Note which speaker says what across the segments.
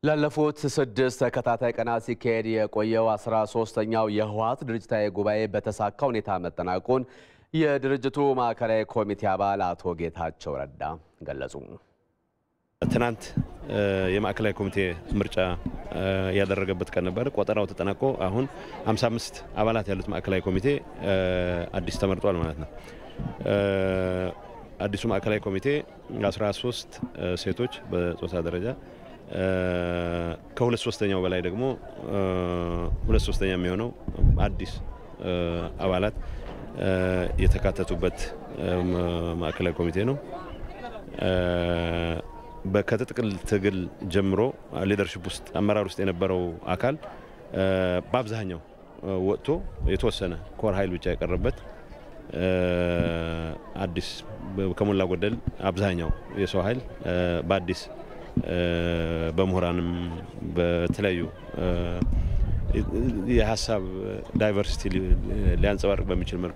Speaker 1: ላለፉት ስድስት ተከታታይ ቀናት ሲካሄድ የቆየው አስራ ሶስተኛው የህወሓት ድርጅታዊ ጉባኤ በተሳካ ሁኔታ መጠናቀቁን የድርጅቱ ማዕከላዊ ኮሚቴ አባል አቶ ጌታቸው ረዳ ገለጹ።
Speaker 2: ትናንት የማዕከላዊ ኮሚቴ ምርጫ ያደረገበት ቀን ነበር። ቆጠራው ተጠናቆ አሁን 55 አባላት ያሉት ማዕከላዊ ኮሚቴ አዲስ ተመርጧል ማለት ነው። አዲሱ ማዕከላዊ ኮሚቴ 13 ሴቶች በጾታ ደረጃ ከሁለት ሶስተኛው በላይ ደግሞ ሁለት ሶስተኛ የሚሆነው አዲስ አባላት የተካተቱበት ማዕከላዊ ኮሚቴ ነው። ከትጥቅ ትግል ጀምሮ ሊደርሽፕ ውስጥ አመራር ውስጥ የነበረው አካል በአብዛኛው ወጥቶ የተወሰነ ኮር ኃይል ብቻ የቀረበት አዲስ ከሞላ ጎደል አብዛኛው የሰው ኃይል በአዲስ በምሁራንም በተለያዩ የሀሳብ ዳይቨርሲቲ ሊያንጸባርቅ በሚችል መልኩ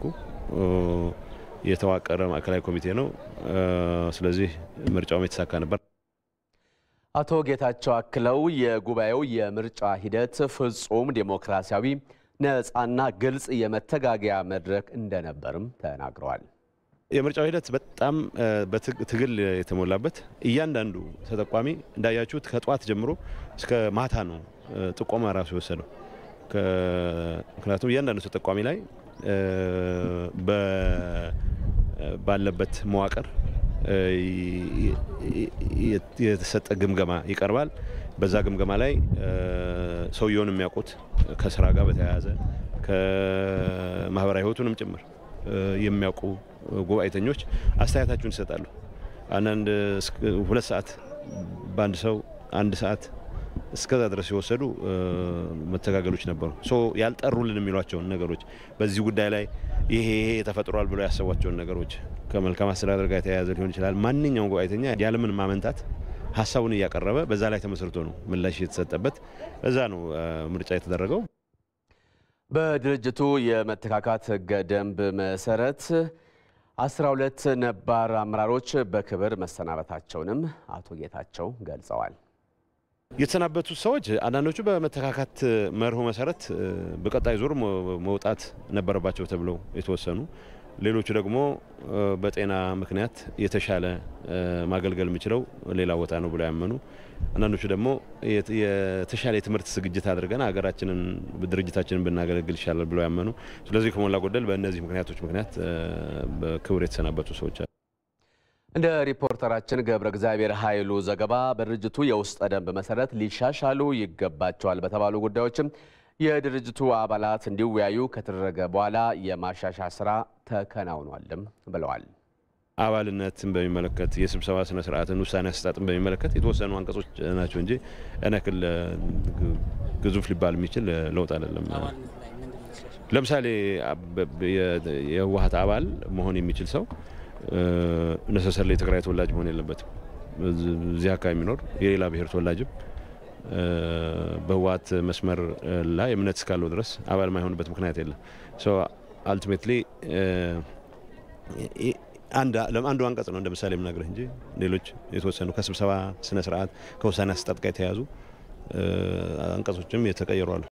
Speaker 2: የተዋቀረ ማዕከላዊ ኮሚቴ ነው። ስለዚህ ምርጫውም የተሳካ ነበር።
Speaker 1: አቶ ጌታቸው አክለው የጉባኤው የምርጫ ሂደት ፍጹም ዴሞክራሲያዊ፣ ነፃና ግልጽ የመተጋገያ መድረክ እንደነበርም ተናግረዋል።
Speaker 2: የምርጫው ሂደት በጣም ትግል የተሞላበት እያንዳንዱ ተጠቋሚ እንዳያችሁት ከጠዋት ጀምሮ እስከ ማታ ነው ጥቆማ ራሱ የወሰደው። ምክንያቱም እያንዳንዱ ተጠቋሚ ላይ ባለበት መዋቅር የተሰጠ ግምገማ ይቀርባል። በዛ ግምገማ ላይ ሰውየውን የሚያውቁት ከስራ ጋር በተያያዘ ከማህበራዊ ሕይወቱንም ጭምር የሚያውቁ ጉባኤተኞች አስተያየታቸውን ይሰጣሉ። አንዳንድ ሁለት ሰዓት በአንድ ሰው አንድ ሰዓት እስከዛ ድረስ የወሰዱ መተጋገሎች ነበሩ። ያልጠሩልን የሚሏቸውን ነገሮች በዚህ ጉዳይ ላይ ይሄ ይሄ ተፈጥሯል ብለው ያሰቧቸውን ነገሮች ከመልካም አስተዳደር ጋር የተያያዘ ሊሆን ይችላል። ማንኛውም ጉባኤተኛ ያለምን ማመንታት ሀሳቡን እያቀረበ በዛ ላይ ተመስርቶ ነው ምላሽ የተሰጠበት። በዛ ነው ምርጫ የተደረገው።
Speaker 1: በድርጅቱ የመተካካት ህገ ደንብ መሰረት 12 ነባር አመራሮች በክብር መሰናበታቸውንም አቶ ጌታቸው ገልጸዋል።
Speaker 2: የተሰናበቱት ሰዎች አንዳንዶቹ በመተካካት መርሁ መሰረት በቀጣይ ዙር መውጣት ነበረባቸው ተብለው የተወሰኑ፣ ሌሎቹ ደግሞ በጤና ምክንያት የተሻለ ማገልገል የሚችለው ሌላ ቦታ ነው ብለው ያመኑ፣ አንዳንዶቹ ደግሞ የተሻለ የትምህርት ዝግጅት አድርገን ሀገራችንን ድርጅታችንን ብናገለግል ይሻላል ብለው ያመኑ። ስለዚህ ከሞላ ጎደል በእነዚህ ምክንያቶች ምክንያት በክብር የተሰናበቱ ሰዎች አሉ።
Speaker 1: እንደ ሪፖርተራችን ገብረ እግዚአብሔር ኃይሉ ዘገባ በድርጅቱ የውስጥ ደንብ መሰረት ሊሻሻሉ ይገባቸዋል በተባሉ ጉዳዮችም የድርጅቱ አባላት እንዲወያዩ ከተደረገ በኋላ የማሻሻያ ስራ ተከናውኗልም ብለዋል።
Speaker 2: አባልነትን በሚመለከት የስብሰባ ስነ ስርዓትን ውሳኔ አሰጣጥን በሚመለከት የተወሰኑ አንቀጾች ናቸው እንጂ እነክል ግዙፍ ሊባል የሚችል ለውጥ አይደለም። ለምሳሌ የህወሓት አባል መሆን የሚችል ሰው ነሰሰር የትግራይ ተወላጅ መሆን የለበትም። እዚህ አካባቢ የሚኖር የሌላ ብሔር ተወላጅም በህወሓት መስመር ላይ እምነት እስካለው ድረስ አባል ማይሆንበት ምክንያት የለም። አልቲሜትሊ አንዱ አንቀጽ ነው እንደ ምሳሌ የምናገርህ እንጂ ሌሎች የተወሰኑ ከስብሰባ ስነ ስርዓት ከውሳኔ አሰጣጥ ጋር የተያያዙ አንቀጾችም የተቀየሩ አሉ።